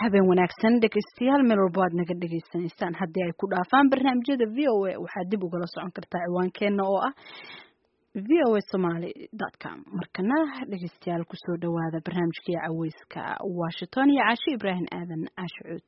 habeen wanaagsan dhegeystayaal meel walba aad naga dhegeysanaysaan haddii ay ku dhaafaan barnaamijyada v o a waxaad dib ugala socon kartaa ciwaankeena oo ah v o a somaly dot com markana dhegeystayaal kusoo dhawaada barnaamijkii caweyska washington iyo caashe ibraahim aadan caashicuud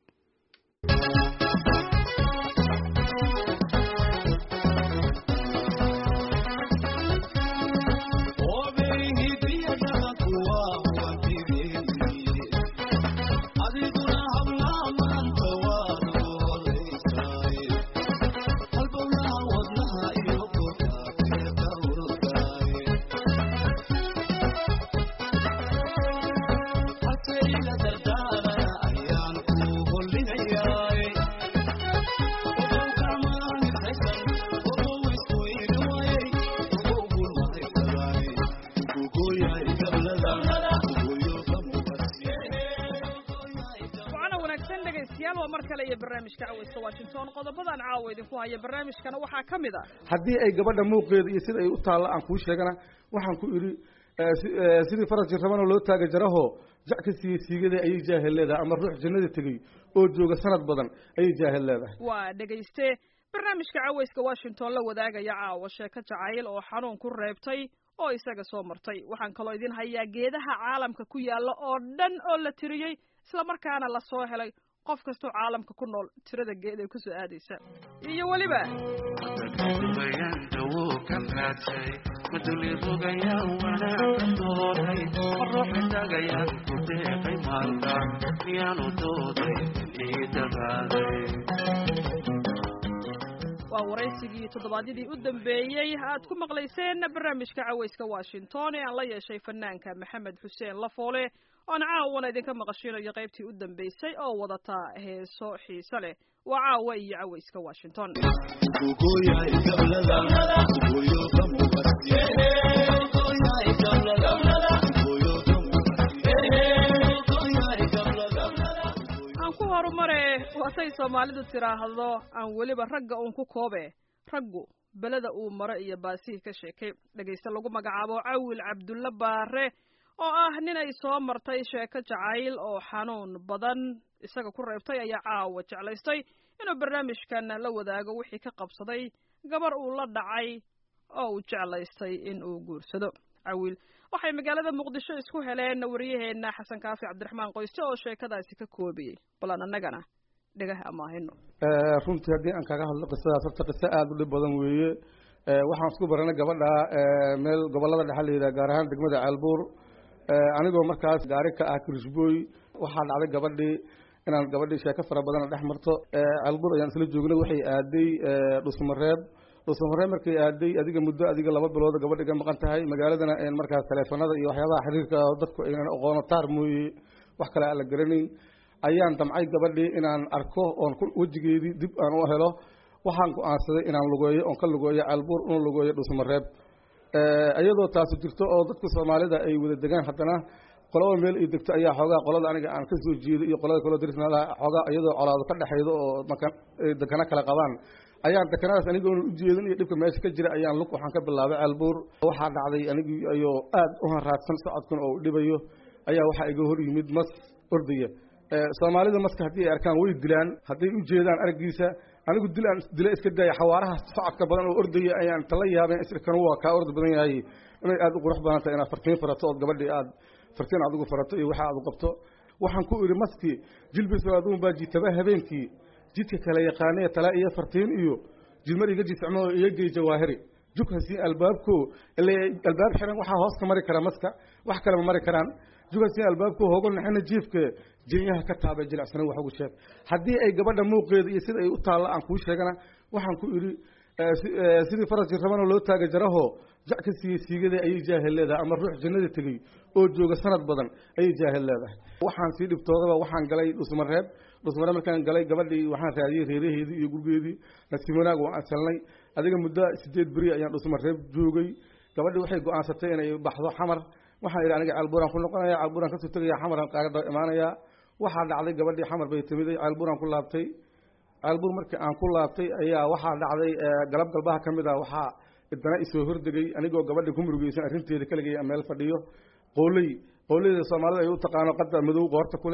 qodobadaan caawa idinku haya barnaamijkana waxaa ka mid ah haddii ay gabadha muuqeeda iyo sida ay u taalla aan kuu sheegana waxaan ku idhi sidii faras jirrabana loo taaga jaraho jac ka siiyey siigada ayay jaahil leedahay ama ruux jannada tegey oo jooga sanad badan ayay jaahil leedahay waa dhegayste barnaamijka caweyska washington la wadaagaya caawa sheeko jacayl oo xanuun ku reebtay oo isaga soo martay waxaan kaloo idin hayaa geedaha caalamka ku yaalla oo dhan oo la tiriyey islamarkaana la soo helay qof kastoo caalamka ku nool tirada geed ay ku soo aadaysa iyo weliba waa waraysigii toddobaadyadii u dambeeyey aad ku maqlayseen barnaamijka caweyska washington ee aan la yeeshay fanaanka maxamed xuseen lafoole oon caawana idinka maqashinayo qaybtii u dambeysay oo wadata heeso xiise leh waa caawa iyo caweyska washington aan ku horumare waatay soomaalidu tiraahdo aan weliba ragga uun ku koobe raggu beleda uu maro iyo baasihii ka sheekay dhegayste lagu magacaabo cawil cabdulle baare oo ah nin ay soo martay sheeko jacayl oo xanuun badan isaga ku reebtay ayaa caawa jeclaystay inuu barnaamijkan la wadaago wixii ka qabsaday gabar uu la dhacay oo uu jeclaystay in uu guursado cawiil waxay magaalada muqdisho isku heleen waryaheena xasan kaafi cabdiraxmaan qoyste oo sheekadaasi ka koobiyey balan annagana dhegah amaahino runtii haddii aan kaga hadlo qisadaas horta qiso aada u dhib badan weeye waxaan isku baranay gabadha meel gobollada dhexe la yidhaha gaar ahaan degmada ceelbuur anigoo markaas gaari ka ah kirishbooy waxaa dhacday gabadhii inaan gabadhii sheeko fara badana dhex marto ceelbuur ayaan isla joognay waxay aaday dhusmareeb dhusmareeb markay aaday adiga muddo adiga laba bilooda gabadhi ga maqan tahay magaaladana markaas taleefanada iyo waxyaabaha xiriirka dadku aynan aqoono taar mooye wax kale aan la garanayn ayaan damcay gabadhii inaan arko oon wejigeedii dib aan u helo waxaan go-aansaday inaan lugeeyo oon ka lugeeyo ceelbuur una lugeeyo dhusmareeb iyadoo taasu jirto oo dadka soomaalida ay wada degaan haddana qolaba meel ay degto ayaa xoogaa qolada aniga aan ka soo jeedo iyo qolada kaloo darisnala xoogaa iyadoo colaado ka dhexaydo oo maka dekana kala qabaan ayaan dekanadaas anigoona ujeedin iyo dhibka meesha ka jira ayaan lug waxaan ka bilaabay ceelbuur waxaa dhacday anigii ayoo aad u hanraadsan socodkan oo u dhibayo ayaa waxaa iga hor yimid mas ordaya soomaalida maska haddii ay arkaan way dilaan hadday u jeedaan araggiisa anigu dil aan dila iska daaya xawaaraha socodka badan oo ordaya ayaan tala yaabeen isirkan waa kaa ordi badan yahay inay aada u qurux badan tahay inaad fartiin farato ood gabadhii aad fartiin aad ugu farato iyo waxa aad u qabto waxaan ku idhi maskii jilbis aduun baa jitaba habeenkii jidka kala yaqaanee tala iyo fartiin iyo jidmar iga jiscmo iyo gey jawaahiri jughasi albaabko ile albaab xiran waxaa hoos ka mari kara maska wax kalema mari karaan jughasi albaabko hoogo naxina jiifka jenyaha ka taabay jilicsanan wax ugu sheeg haddii ay gabadha muuqeeda iyo sida ay u taalla aan kuu sheegana waxaan ku idhi sidii faras jirrabana loo taaga jaraho jac ka siiyey siigada ayay jaahil leedahay ama ruux jannada tegey oo jooga sanad badan ayay jaahil leedahay waxaan sii dhibtoodaba waxaan galay dhusmareeb dhusmareeb markaan galay gabadhii waxaan raadiyey reeraheedii iyo gurgeedii nasiib wanaag waan asalnay adiga muddo sideed beri ayaan dhusmareeb joogay gabadhii waxay go-aansatay inay baxdo xamar waxaan idhi aniga ceelbuuraan ku noqonaya ceelbuuraan kasoo tegaya xamaraan qaaga imaanayaa waxaa dhacday gabadhii xamar bay timiday ceelbuuraan ku laabtay ceelbuur markii aan ku laabtay ayaa waxaa dhacday galab galbaha ka mid ah waxaa idana isoo hordegay anigoo gabadha ku murugeysan arrinteeda kaligay meel fadhiyo qooley qooleyda soomaalida ay u taqaano qada madow qoorta kule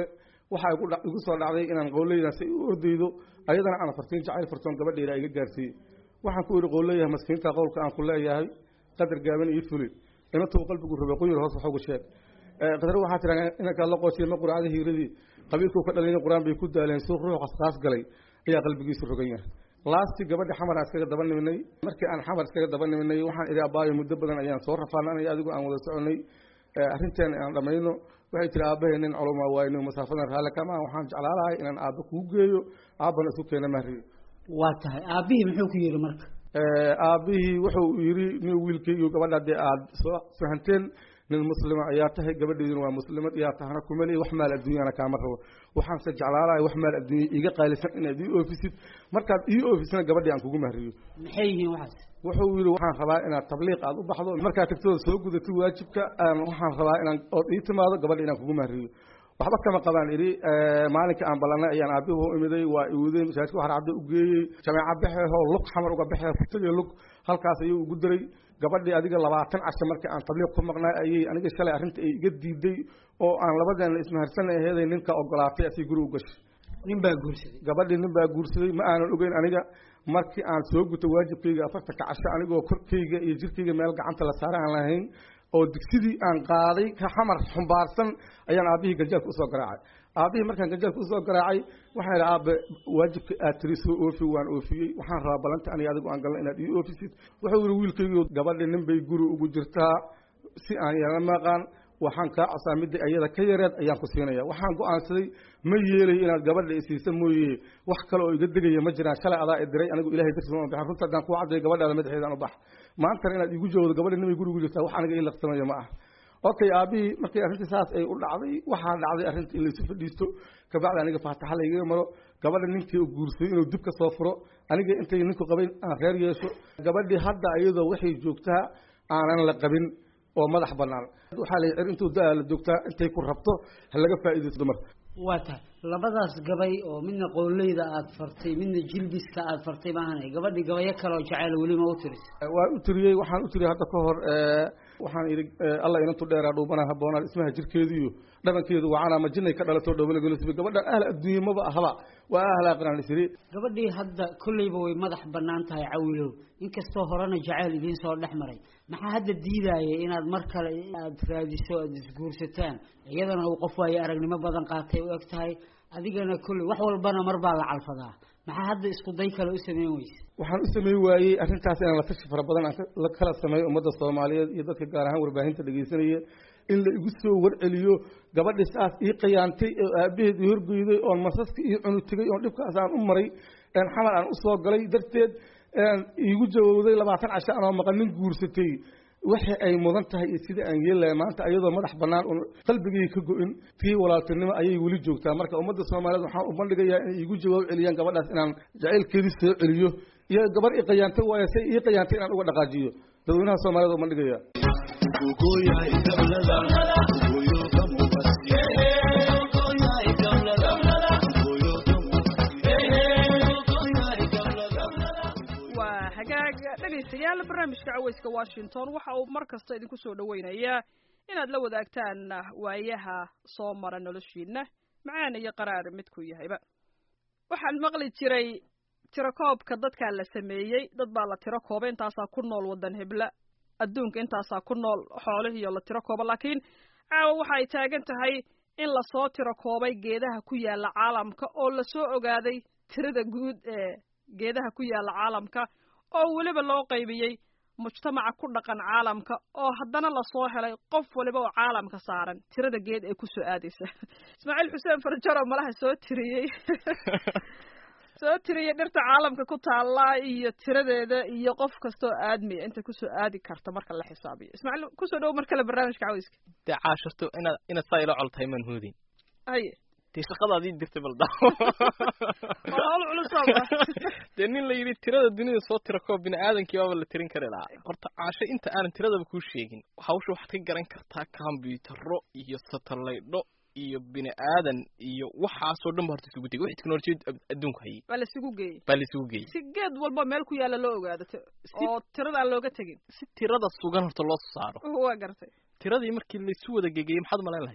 waxaa igu dha- igu soo dhacday inaan qowleydaas u ordaydo ayadana aan fartiin jacayl fartoon gabadheeda iga gaarsiiyey waxaan ku idhi qowleeyahay maskiinta qowlka aan ku leeyahay qadar gaaban iyo fuli inantuu qalbigu raba quyur hoos waxugu sheeg qadar waxaa tiraa inankaa la qoosiyay ma quracda hiiradii qabiilkuu ka dhalin qur-aan bay ku daaleen suuq ruux qasqaas galay ayaa qalbigiisu rogan yahay laastii gabadha xamar aan iskaga daba niminay markii aan xamar iskaga daba niminay waxaan idhi abaayo muddo badan ayaan soo rafaananay adigu aan wada soconay arrinteen aan dhamayno waxay tiri aabbahay nin culumaa waayno masaafadan raalle kama ah waxaan jeclaalahay inaan aabba kuu geeyo aabbana isu keena mahriyo waa tahay aabbihii muxuu ku yidhi marka aabbihii wuxuu yidhi nin wiilkaygiyo gabadha dee aada soo fahanteen nin muslima ayaa tahay gabadheeduna waa muslimad iyaa tahana kumali wax maal adduunyana kaama rabo waxaanse jeclaalahay wax maal adduunya iga qaalisan inaad ii oofisid markaad ii oofisana gabadhii aan kugu mahriyo maxay yihiin waxaas wuxuu yidhi waxaan rabaa inaad tabliiq aada u baxdo markaa tagtooda soo gudatid waajibka waxaan rabaa inaan ood ii timaado gabadha inaan kugu mahriyo waxba kama qabaan idhi maalinka aan ballanay ayaan aabihu u imiday waa iwuday masaajidka waxaan cabdi u geeyey jameeca baxeehoo lug xamar uga baxee kutagii lug halkaas ayuu ugu diray gabadhii adiga labaatan casho markii aan tabliiq ku maqnay ayay aniga shalay arrinta ay iga diiday oo aan labadeena ismaharsanay aheeday ninka ogolaatay asii guri u gashay nin baa guursaday gabadhii nin baa guursaday ma aanan ogeyn aniga markii aan soo guto waajibkayga afartanka casho anigoo korkayga iyo jirkayga meel gacanta la saare aan lahayn oo digsidii aan qaaday ka xamar xumbaarsan ayaan aabbihii ganjaalka usoo garaacay aabbihii markaan ganjaalka usoo garaacay waxaan idhi aabe waajibka aad tiri soo oofi waan oofiyey waxaan rabaa balanta aniga adigu aan galna inaad ii oofisid wuxuu yihi wiilkaygiio gabadhi nin bay guri ugu jirtaa si aan yeelana maqaan waxaan kaa cosaa midda ayada ka yareed ayaan ku siinaya waxaan go-aansaday ma yeelayo inaad gabadha isiisa mooye wax kale oo iga degaya ma jiraan shalay adaa i diray anigu ilahay dartiis ma baxin runta haddaan kuu caddayo gabadhaada madaxeedaan u bax maantana inaad igu joogdo gabadha nimay gurigu jirtaa wax aniga ii laqsamayo ma ah okay aabihii markii arrintii saas ay u dhacday waxaa dhacday arrinta in laysu fadhiisto kabacdi aniga faataxa laygaga maro gabadha ninkii guursaday inuu dib ka soo furo aniga intay ninku qabay aan reer yeesho gabadhii hadda iyadoo waxay joogtaa aanan la qabin oo madax banaan waxaa la cir intuu da la joogtaa intay ku rabto ha laga faa'iidaysto dumarka waa tahay labadaas gabay oo midna qowleyda aada fartay midna jilbiska aada fartay maahanay gabadhii gabayo kale oo jacayl welima u tiris waan u tiriyey waxaan u tiriyey hadda ka hor waxaan idhi alla inantu dheeraa dhuubana haboonaan ismaha jirkeediiyo dhabankeedu wacana ma jinay ka dhalato dhoobanagolosiba gabadhan ahla adduunye maba ahaba waa ahla qiraan isiri gabadhii hadda kolleyba way madax bannaan tahay cawilow inkastoo horena jacayl idiin soo dhex maray maxaa hadda diidaaya inaad mar kale aada raadiso aada isguursataan iyadana uu qof waayo aragnimo badan qaatay u eg tahay adigana kolley wax walbana mar baa la calfadaa maxaa hadda isku day kale u sameyn weyse waxaan u sameyn waayey arrintaas inaan la tashi fara badan aan la kala sameeyo ummadda soomaaliyeed iyo dadka gaar ahaan warbaahinta dhegeysanaya in la igu soo warceliyo gabadhii saas ii qayaantay oo aabaheed ii horgeyday oon masaska ii cunu tegay oon dhibkaas aan u maray xamar aan usoo galay darteed iigu jawowday labaatan casho anoo maqan nin guursatay waxa ay mudan tahay iyo sida aan yeelaya maanta iyadoo madax bannaan un qalbigii ka go-in tii walaaltinimo ayay weli joogtaa marka ummadda soomaaliyeed waxaan u bandhigayaa inay iigu jawaab celiyaan gabadhaas inaan jacaylkeedii soo celiyo iyo gabar i qayaantay waayo say ii qayaantay inaan uga dhaqaajiyo dadweynaha soomaaliyed u bandhigaya waa hagaag dhegaystayaal barnaamijka caweyska washington waxa uu mar kasta idinku soo dhoweynayaa inaad la wadaagtaan waayaha soo mara noloshiina macaan iyo qaraar midkuu yahayba waxaan maqli jiray tirakoobka dadkaa la sameeyey dad baa la tiro kooba intaasaa ku nool waddan hebla adduunka intaasaa ku nool xoolihiiyo la tiro kooba laakiin caawa waxa ay taagan tahay in lasoo tiro koobay geedaha ku yaalla caalamka oo lasoo ogaaday tirada guud ee geedaha ku yaalla caalamka oo weliba loo qaybiyey mujtamaca ku dhaqan caalamka oo haddana lasoo helay qof waliba oo caalamka saaran tirada geed ee kusoo aadaysa ismaaciil xuseen farjaro malaha soo tiriyey soo tiriyey dhirta caalamka ku taalla iyo tiradeeda iyo qof kastoo aadmiya inta kusoo aadi karta marka la xisaabiyo ismaaciil kusoo dhowo mar kale barnaamijka caweyska dee caashirto inaad inaad saa ila coltahay maan hoodin haye dee shaqadaadii dirtay balda waa hawl culusaaba dee nin la yidhi tirada dunida soo tira koo bini aadankii baaba la tirin kari lahaa horta caasho inta aanan tiradaba kuu sheegin hawsha waxaad ka garan kartaa kombiyuutarro iyo satalaydho iyo bini aadan iyo waxaasoo dhan ba horta isugu tegay wixii teknolojiyad adduunku hayay waa la isugu geeyey baa la isugu geeyey si geed walba meel ku yaalla loo ogaado t- oo tirada aan looga tegin si tirada sugan horta loo soo saaro waa gartay tiradii markii laysu wada gegeyey maxaad umalayn lahayd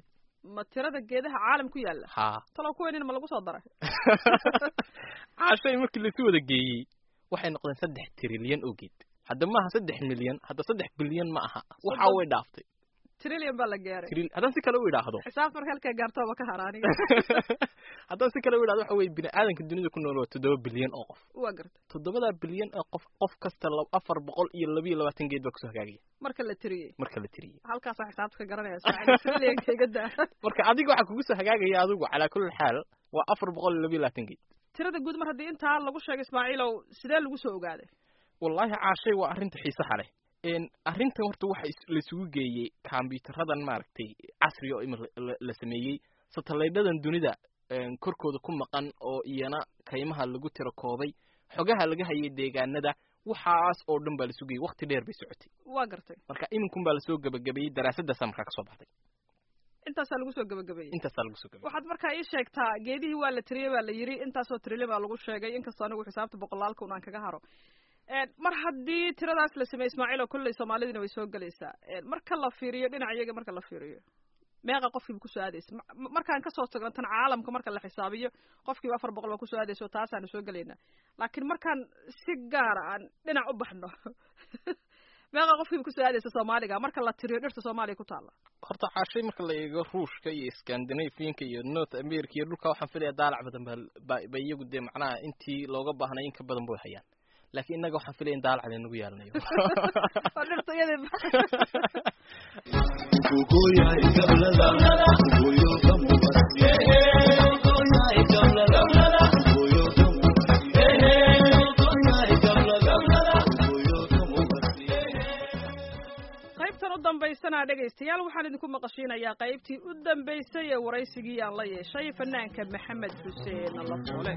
ma tirada geedaha caalam ku yaalla haa talo kuweenina ma lagu soo daray caashay markii laisu wada geeyey waxay noqdeen saddex trilyan oo geed hadda maaha saddex milyan hadda saddex bilyan ma aha waxa Soddon- way dhaaftay trillion baa la gaaray tril haddaan si kale u idhaahdo xisaab marka halkaa gaartooba ka haraaniga haddaan si kale u idhahdo waxa weye bini aadanka dunida ku nool waa toddoba bilyan oo qof waa garta toddobadaa bilyan oo qof qof kasta lab- afar boqol iyo laba iyo labaatan geed baa kusoo hagaagaya marka la tiriyey marka la tiriyey halkaasaa xisaabta ka garanaya Ismaaciil. trillion-ka iga daa marka adiga waxaa kugu soo hagaagaya adigu calaa kulli xaal waa afar boqol iyo laba iyo labaatan geed tirada guud mar haddii intaa lagu sheegay ismaaciilow sidee lagu soo ogaaday wallaahi caashay waa arrinta xiisaha leh n arrintan horta waxa is- la isugu geeyey kombiyuutaradan maaragtay casriga oo ima la- la- la sameeyey satalaydhadan dunida een, korkooda ku maqan oo iyana kaymaha lagu tiro koobay xogaha laga hayay deegaanada waxaas oo dhan baa la isu geeyey waqti dheer bay socotay waa gartay marka iminkun baa lasoo gebagabeeyey daraasadaasaa markaa kasoo baxday intaasaa lagu soo gabagabeeyey intaasaa lagu soo gebagabeyey waxaad markaa ii sheegtaa geedihii waa la tiriyey baa la yidhi intaasoo trillion baa lagu sheegay inkastoo anigu xisaabta boqolaalka un aan kaga haro Een, mar haddii tiradaas la sameeyey ismaaciil oo kolley soomaalidina way soo gelaysaa Een, marka la fiiriyo dhinaca iyaga marka la fiiriyo meeqa qofkiiba kusoo aadaysa Ma- ma- markaan kasoo tagno tan caalamka marka la xisaabiyo qofkiiba afar boqol baa kusoo aadaysa oo taasaanu soo gelaynaa laakiin markaan si gaara aan dhinac u baxno meeqa qofkiiba kusoo aadaysa soomaaliga marka la tiriyo dhirta soomaaliya ku taalla horta caashay marka la eego ruushka iyo scandinavianka iyo north america iyo dhulka waxaan filaya daalac badan ba ba ba iyagu dee macnaha intii looga baahnay in ka badan bay hayaan laakiin innaga waxaan filaya in daalac laynagu yeelanayo oo dhirta iyadii qaybtan u dambaysana dhegaystayaal waxaan idinku maqashiinayaa qaybtii u dambaysay ee waraysigii aan la yeeshay fanaanka maxamed xuseen lafoole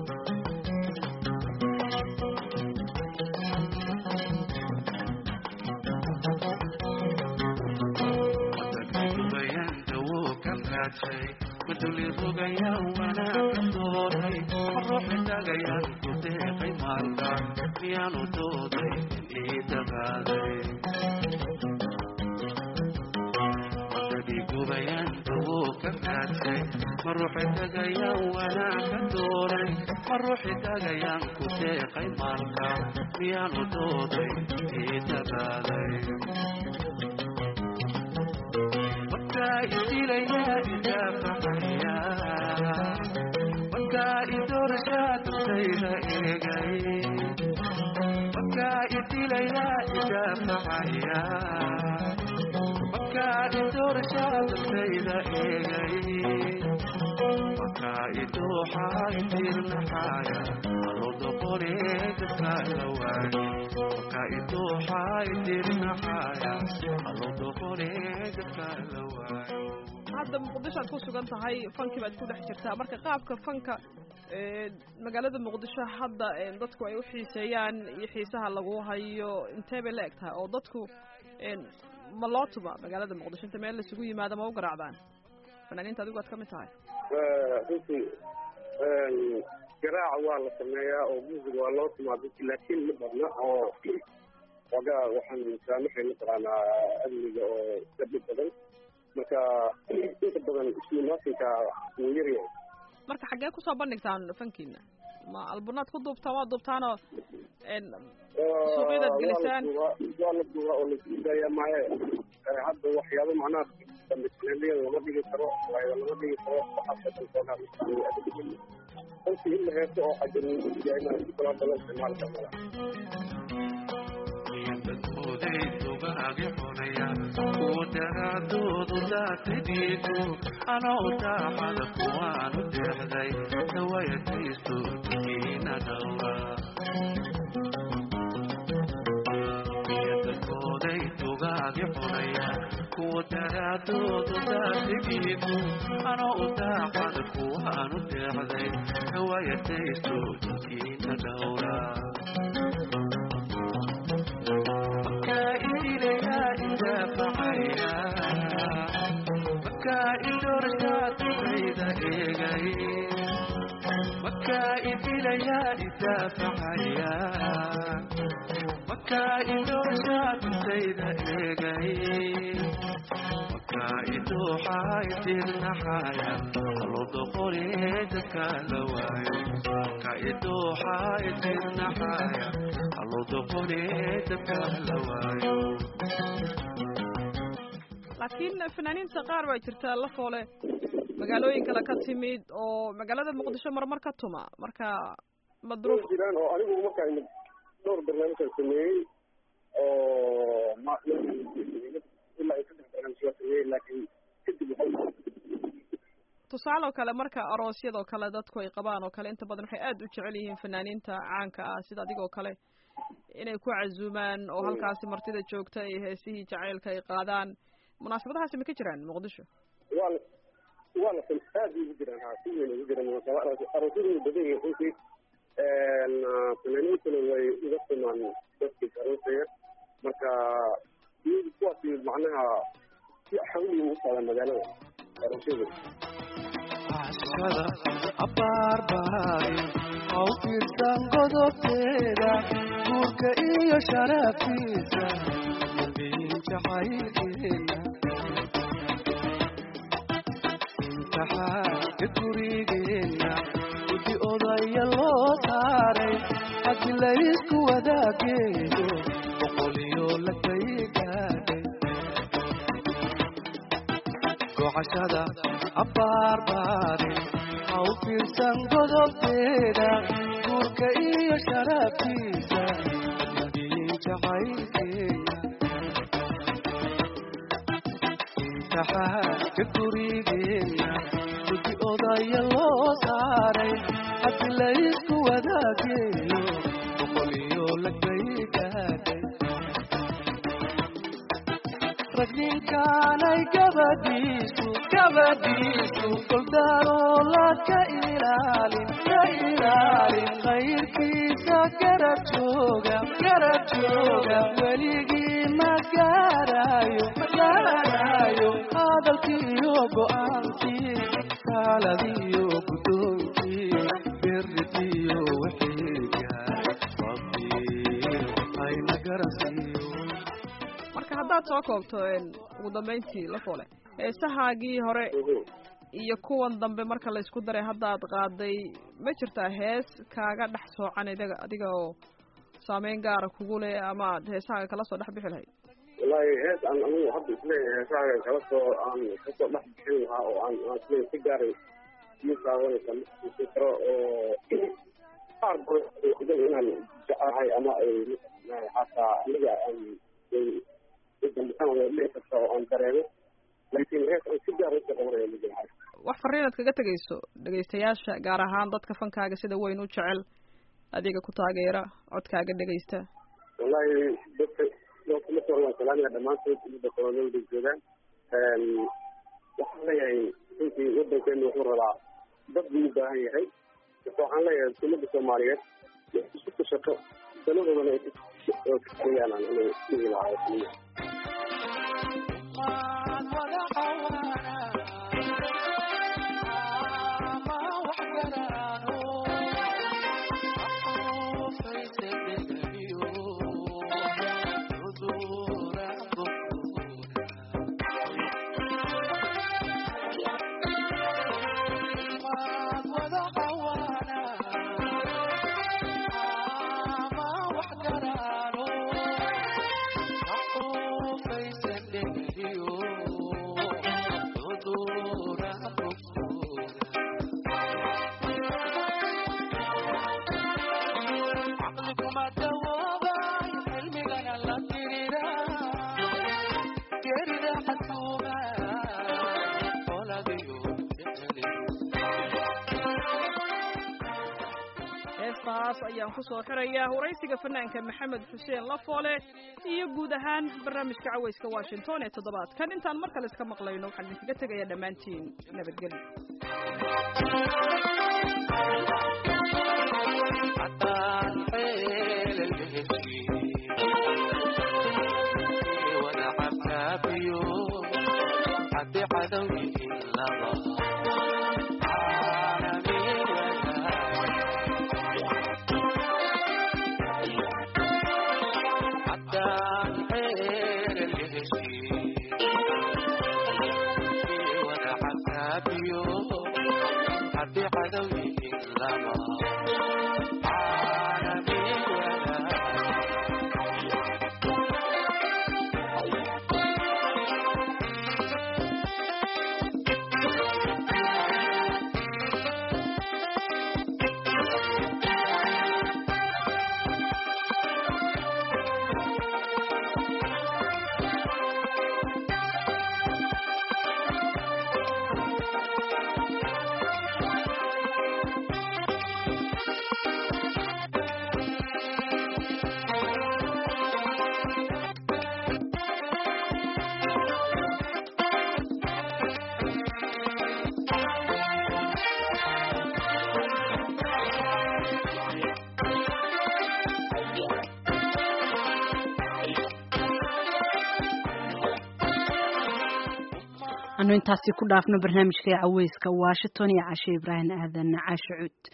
maruuxi tagayaan ku deeqay maalka miyaanu dooday ii dagaalay markaa idilaya idaafaxaya markaa idoorashaa dantayda eegay markaa idilaya idaafaxaya markaa idoorashaa dantayda eegay markaa idooxaa idirnaxaaya alooda qoreedadka la waayo markaa idooxaa idirnaxaaya alooda qoreedadka la waayo hadda muqdisho aad ku sugan tahay fankii baad ku dhex jirtaa marka qaabka fanka ee, magaalada muqdisho hadda ee, dadku ay u xiiseeyaan iyo xiisaha lagu hayo intee bay la eg tahay oo dadku ee, ma loo tuba magaalada muqdisho inta meel laisugu yimaado ma u garaacdaan fanaaniinta adigu aad ka mid tahay runtii garaaca waa la sameeyaa oo music waa loo tumaa dadki laakiin ma badna oo xoogaa waxaan saamaxay mataqaanaa amniga oo gabdho badan marka inta badan islimaatinka wuu yaryahay marka xaggee kusoo bandhigtaan fankiina ma albunaad ku duubtaan waa duubtaanoo een, Suuqyadaad gelisaan? waa la duubaa oo laisudaayaa maaye Eh, hadda waxyaabo macnaha dambisaneliyada lama dhigi karo waayo lama dhigi karo waxaasoo dhan xoogaa runtii in la heeso oo xajaruyahay si kala badan isticmaalka mala dadkooday dugaagi cunaya kuwa daraadoodu daatadiidu anoo daaxada kuwaanu deexday dawayadaystu kiina dhowra dadkooday dugaagi cunaya kuwa daraadoodu daatadiidu anoo daaxada kuwaanu deexday dawayadaystu kiina dhowra markaa idilaya idaafaxaya markaa idorashaadayda eegay markaa idilaya idaafaxaya markaa idooshaatisayda eegay markaa idooxaa itirnaxaya halodoqolee dadka la waayo markaa idooxaa itirnaxaya halodoqolee dadka la waayo laakiin fanaaniinta qaar baa jirta la foole magaalooyin kale ka timid oo magaalada muqdisho marmar ka tuma marka madruuf jiraan oo anigu markaa imid dhowr barnaamijaan sameeyey oo ma ilaa ay saddex barnaamij waa sameeyey laakiin kadib waxay tusaale oo kale marka aroosyadoo kale dadku ay qabaan oo kale inta badan waxay aad u jecel yihiin fanaaniinta caanka ah sida adigoo kale inay ku casuumaan oo halkaasi martida joogta ay heesihii jacaylka ay qaadaan munaasabadahaasi ma ka jiraan muqdisho waa la waa la aad ugu jiraan ha si weyn ugu jiraan munaasaba aroosyadu way badan yihiin runtii fanaaniintuna way uga simaan dadkii aroosaya marka iyagu kuwaasi macnaha si xawli u socdaan magaalada aroosyadu cashada abaarbaari haw fiirsan godobteeda guurka iyo sharaftiisa dambiin jacaylkeena imtixaanka gurigeenna gudi odaya loo saaray haddi laysku wadaageeyo boqoliyo lagay gaadhay gocashada abaarbaari haw fiirsan godobteeda guurka iyo sharaftiisa dambiin jacaylkeena imtixaanka gurigeenna gudi odaya loo saaray haddi laysku wadaageeyo boqoliyo lagay gaadhay ragninkaanay gabadhiisu gabadhiisu goldaaroola ka ilaalin ka ilaalin khayrkiisa garab jooga garab jooga weligii ma gaarayo ma gaarayo hadalkiiyo go-aankii kaaladiyo guddoonkii birridiyo wixiiga rabbi hayna garasiiyo marka haddaad soo koobto ugu dambayntii la foole heesahaagii hore iyo kuwan dambe marka laysku daray haddaad qaaday ma jirtaa hees kaaga dhex soocan idaga adiga oo saameyn gaara kugu leh ama aad heesahaaga kala soo dhex bixi lahayd wallaahi hees aan anigu hadda isleeyahay heesahaaga kala soo aan kasoo dhex bixin lahaa oo aan aan isleeyahay si gaaray iyo saawanaysa masi karo oo qaar badan inaan jecelahay ama ay xataa aniga aan dambitaan wada dhici karta oo aan dareemo laakiin hees aan si gaar usoo qabanaya ma jira wax fariinaad kaga tegayso dhegaystayaasha gaar ahaan dadka fankaaga sida weyn u jecel adiga ku taageera codkaaga dhegaysta wallahi dadka dadka marka hore waan salaamaya dhammaantood umada kolonolda joogaan waxaan leeyahay runtii wadankeenu wuxuu rabaa dad buu u baahan yahay marka waxaan leeyahay umada soomaaliyeed isu kushato danadoodana ay kakariyaan aan aniga dhihi lahaa heestaas ayaan ku soo xirayaa waraysiga fanaanka maxamed xuseen lafoole iyo guud ahaan barnaamijka cawayska washington ee toddobaadkan intaan mar kale iska maqlayno waxaan idinkaga tegayaa dhammaantiin nabadgelyo haddaan xeelal heshiin wada cabkaabiyo haddi cadow yihiin laba caalamiin salaama caalamiin wadaag anu intaasi ku dhaafno barnaamijka caweyska washington iyo cashe ibraahim aadan caashe cuud